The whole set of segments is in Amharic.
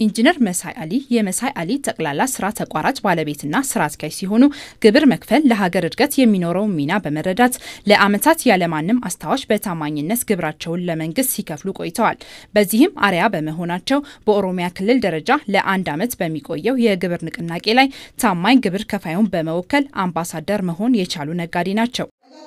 ኢንጂነር መሳይ አሊ የመሳይ አሊ ጠቅላላ ስራ ተቋራጭ ባለቤትና ስራ አስኪያጅ ሲሆኑ ግብር መክፈል ለሀገር እድገት የሚኖረውን ሚና በመረዳት ለዓመታት ያለማንም አስታዋሽ በታማኝነት ግብራቸውን ለመንግስት ሲከፍሉ ቆይተዋል። በዚህም አርያ በመሆናቸው በኦሮሚያ ክልል ደረጃ ለአንድ ዓመት በሚቆየው የግብር ንቅናቄ ላይ ታማኝ ግብር ከፋዩን በመወከል አምባሳደር መሆን የቻሉ ነጋዴ ናቸው።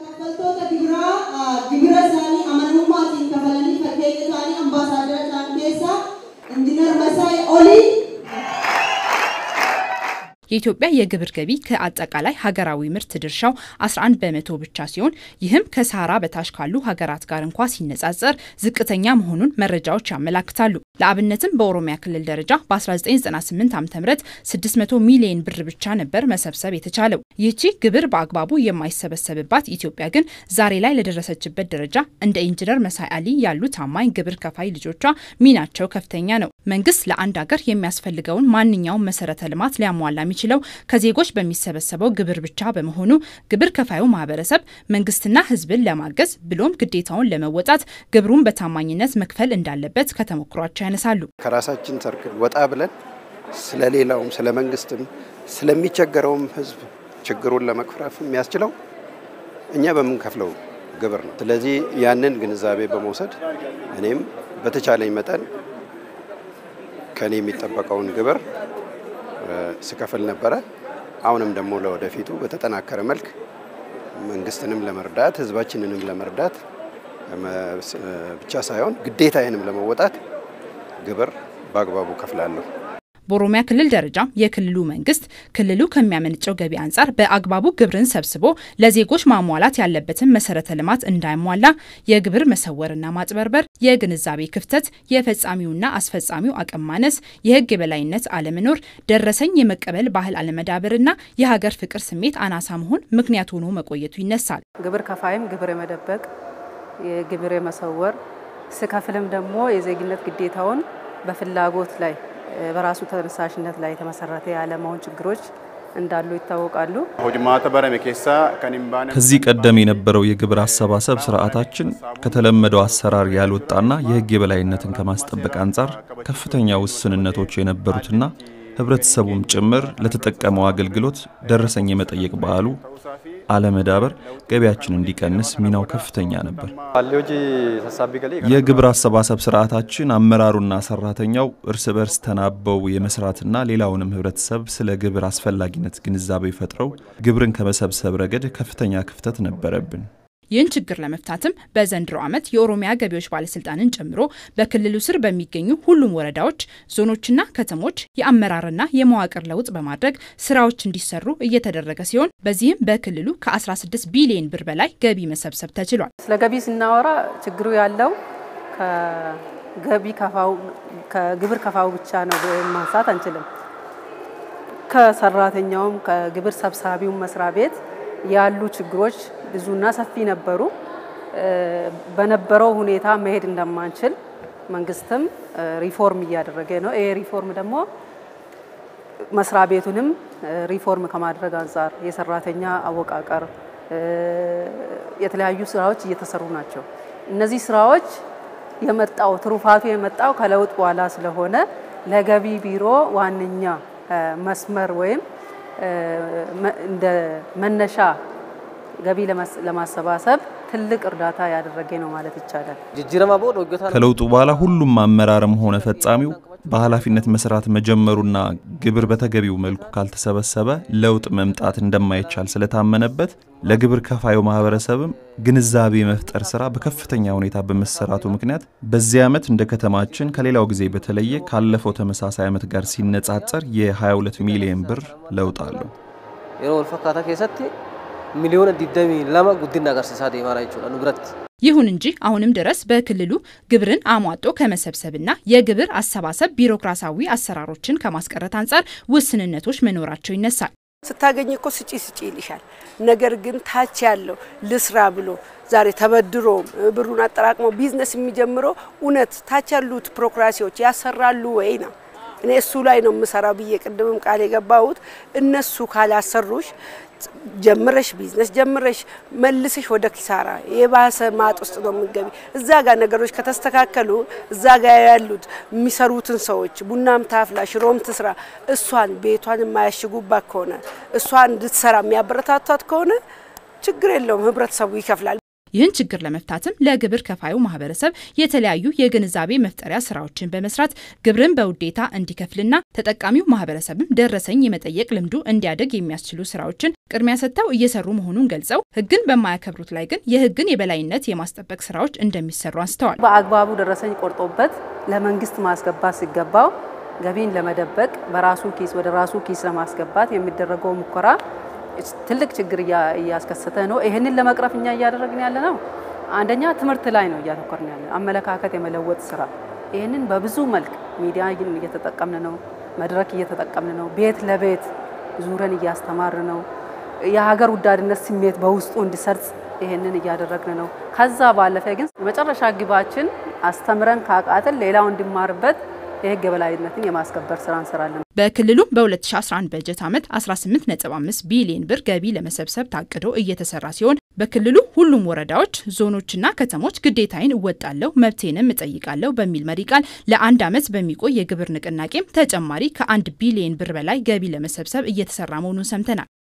የኢትዮጵያ የግብር ገቢ ከአጠቃላይ ሀገራዊ ምርት ድርሻው 11 በመቶ ብቻ ሲሆን ይህም ከሰሃራ በታች ካሉ ሀገራት ጋር እንኳ ሲነጻጸር ዝቅተኛ መሆኑን መረጃዎች ያመላክታሉ። ለአብነትም በኦሮሚያ ክልል ደረጃ በ1998 ዓ ም 600 ሚሊዮን ብር ብቻ ነበር መሰብሰብ የተቻለው። ይህቺ ግብር በአግባቡ የማይሰበሰብባት ኢትዮጵያ ግን ዛሬ ላይ ለደረሰችበት ደረጃ እንደ ኢንጂነር መሳይ አሊ ያሉ ታማኝ ግብር ከፋይ ልጆቿ ሚናቸው ከፍተኛ ነው። መንግስት ለአንድ ሀገር የሚያስፈልገውን ማንኛውም መሰረተ ልማት ሊያሟላ የሚችለው ከዜጎች በሚሰበሰበው ግብር ብቻ በመሆኑ ግብር ከፋዩ ማህበረሰብ መንግስትና ሕዝብን ለማገዝ ብሎም ግዴታውን ለመወጣት ግብሩን በታማኝነት መክፈል እንዳለበት ከተሞክሯቸው ያነሳሉ። ከራሳችን ሰርክል ወጣ ብለን ስለ ሌላውም ስለ መንግስትም ስለሚቸገረውም ሕዝብ ችግሩን ለመቅረፍ የሚያስችለው እኛ በምንከፍለው ግብር ነው። ስለዚህ ያንን ግንዛቤ በመውሰድ እኔም በተቻለኝ መጠን ከኔ የሚጠበቀውን ግብር ስከፍል ነበረ። አሁንም ደግሞ ለወደፊቱ በተጠናከረ መልክ መንግስትንም ለመርዳት ህዝባችንንም ለመርዳት ብቻ ሳይሆን ግዴታዬንም ለመወጣት ግብር በአግባቡ ከፍላለሁ። በኦሮሚያ ክልል ደረጃ የክልሉ መንግስት ክልሉ ከሚያመነጨው ገቢ አንጻር በአግባቡ ግብርን ሰብስቦ ለዜጎች ማሟላት ያለበትን መሰረተ ልማት እንዳይሟላ የግብር መሰወርና ማጭበርበር፣ የግንዛቤ ክፍተት፣ የፈጻሚውና አስፈጻሚው አቅም ማነስ፣ የህግ የበላይነት አለመኖር፣ ደረሰኝ የመቀበል ባህል አለመዳበርና የሀገር ፍቅር ስሜት አናሳ መሆን ምክንያት ሆኖ መቆየቱ ይነሳል። ግብር ከፋይም ግብር የመደበቅ የግብር የመሰወር ስከፍልም ደግሞ የዜግነት ግዴታውን በፍላጎት ላይ በራሱ ተነሳሽነት ላይ የተመሰረተ ያለመሆን ችግሮች እንዳሉ ይታወቃሉ። ከዚህ ቀደም የነበረው የግብር አሰባሰብ ስርዓታችን ከተለመደው አሰራር ያልወጣና የህግ የበላይነትን ከማስጠበቅ አንጻር ከፍተኛ ውስንነቶች የነበሩትና ህብረተሰቡም ጭምር ለተጠቀመው አገልግሎት ደረሰኝ የመጠየቅ ባህሉ አለመዳበር ገቢያችን እንዲቀንስ ሚናው ከፍተኛ ነበር። የግብር አሰባሰብ ስርዓታችን አመራሩና ሰራተኛው እርስ በርስ ተናበው የመስራትና ሌላውንም ህብረተሰብ ስለ ግብር አስፈላጊነት ግንዛቤ ፈጥረው ግብርን ከመሰብሰብ ረገድ ከፍተኛ ክፍተት ነበረብን። ይህን ችግር ለመፍታትም በዘንድሮ ዓመት የኦሮሚያ ገቢዎች ባለስልጣንን ጨምሮ በክልሉ ስር በሚገኙ ሁሉም ወረዳዎች፣ ዞኖችና ከተሞች የአመራርና የመዋቅር ለውጥ በማድረግ ስራዎች እንዲሰሩ እየተደረገ ሲሆን በዚህም በክልሉ ከ16 ቢሊዮን ብር በላይ ገቢ መሰብሰብ ተችሏል። ስለ ገቢ ስናወራ ችግሩ ያለው ከገቢ ከፋው ከግብር ከፋው ብቻ ነው ማንሳት አንችልም። ከሰራተኛውም ከግብር ሰብሳቢው መስሪያ ቤት ያሉ ችግሮች ብዙና ሰፊ ነበሩ። በነበረው ሁኔታ መሄድ እንደማንችል መንግስትም ሪፎርም እያደረገ ነው። ይሄ ሪፎርም ደግሞ መስሪያ ቤቱንም ሪፎርም ከማድረግ አንጻር የሰራተኛ አወቃቀር፣ የተለያዩ ስራዎች እየተሰሩ ናቸው። እነዚህ ስራዎች የመጣው ትሩፋቱ የመጣው ከለውጥ በኋላ ስለሆነ ለገቢ ቢሮ ዋነኛ መስመር ወይም እንደ መነሻ ገቢ ለማሰባሰብ ትልቅ እርዳታ ያደረገ ነው ማለት ይቻላል። ከለውጡ በኋላ ሁሉም አመራርም ሆነ ፈጻሚው በኃላፊነት መስራት መጀመሩና ግብር በተገቢው መልኩ ካልተሰበሰበ ለውጥ መምጣት እንደማይቻል ስለታመነበት ለግብር ከፋዩ ማህበረሰብም ግንዛቤ መፍጠር ስራ በከፍተኛ ሁኔታ በመሰራቱ ምክንያት በዚህ ዓመት እንደ ከተማችን ከሌላው ጊዜ በተለየ ካለፈው ተመሳሳይ ዓመት ጋር ሲነጻጸር የ22 ሚሊዮን ብር ለውጥ አለው። ሚሊዮን ዲደሚ ለማ ጉዲና አገርሲሳ ዴማራ ይችላል ንብረት ይሁን እንጂ አሁንም ድረስ በክልሉ ግብርን አሟጦ ከመሰብሰብና የግብር አሰባሰብ ቢሮክራሲያዊ አሰራሮችን ከማስቀረት አንጻር ውስንነቶች መኖራቸው ይነሳል። ስታገኝ እኮ ስጪ ስጪ ይልሻል። ነገር ግን ታች ያለው ልስራ ብሎ ዛሬ ተበድሮ ብሩን አጠራቅሞ ቢዝነስ የሚጀምረው እውነት ታች ያሉት ቢሮክራሲዎች ያሰራሉ ወይ ነው። እኔ እሱ ላይ ነው የምሰራው ብዬ ቅድምም ቃል የገባሁት እነሱ ካላሰሩሽ ጀምረሽ ቢዝነስ ጀምረሽ መልሰሽ ወደ ኪሳራ የባሰ ማጥ ውስጥ ነው የምንገቢ። እዛ ጋር ነገሮች ከተስተካከሉ እዛ ጋር ያሉት የሚሰሩትን ሰዎች ቡናም ታፍላ ሽሮም ትስራ፣ እሷን ቤቷን የማያሽጉባት ከሆነ እሷን እንድትሰራ የሚያበረታቷት ከሆነ ችግር የለውም፣ ህብረተሰቡ ይከፍላል። ይህን ችግር ለመፍታትም ለግብር ከፋዩ ማህበረሰብ የተለያዩ የግንዛቤ መፍጠሪያ ስራዎችን በመስራት ግብርን በውዴታ እንዲከፍልና ተጠቃሚው ማህበረሰብም ደረሰኝ የመጠየቅ ልምዱ እንዲያደግ የሚያስችሉ ስራዎችን ቅድሚያ ሰጥተው እየሰሩ መሆኑን ገልጸው ህግን በማያከብሩት ላይ ግን የህግን የበላይነት የማስጠበቅ ስራዎች እንደሚሰሩ አንስተዋል። በአግባቡ ደረሰኝ ቆርጦበት ለመንግስት ማስገባት ሲገባው ገቢን ለመደበቅ በራሱ ኪስ ወደ ራሱ ኪስ ለማስገባት የሚደረገው ሙከራ ትልቅ ችግር እያስከሰተ ነው። ይህንን ለመቅረፍ እኛ እያደረግን ያለ ነው። አንደኛ ትምህርት ላይ ነው እያተኮርን ያለ አመለካከት የመለወጥ ስራ። ይህንን በብዙ መልክ ሚዲያ እየተጠቀምን ነው፣ መድረክ እየተጠቀምን ነው፣ ቤት ለቤት ዙረን እያስተማር ነው። የሀገር ወዳድነት ስሜት በውስጡ እንዲሰርጽ ይህንን እያደረግን ነው። ከዛ ባለፈ ግን የመጨረሻ ግባችን አስተምረን ካቃተን ሌላው እንዲማርበት የህግ የበላይነትን የማስከበር ስራ እንሰራለን። በክልሉም በ2011 በጀት ዓመት 18.5 ቢሊዮን ብር ገቢ ለመሰብሰብ ታቅዶ እየተሰራ ሲሆን በክልሉ ሁሉም ወረዳዎች፣ ዞኖችና ከተሞች ግዴታዬን እወጣለሁ መብቴንም እጠይቃለሁ በሚል መሪ ቃል ለአንድ ዓመት በሚቆይ የግብር ንቅናቄም ተጨማሪ ከአንድ ቢሊዮን ብር በላይ ገቢ ለመሰብሰብ እየተሰራ መሆኑን ሰምተናል።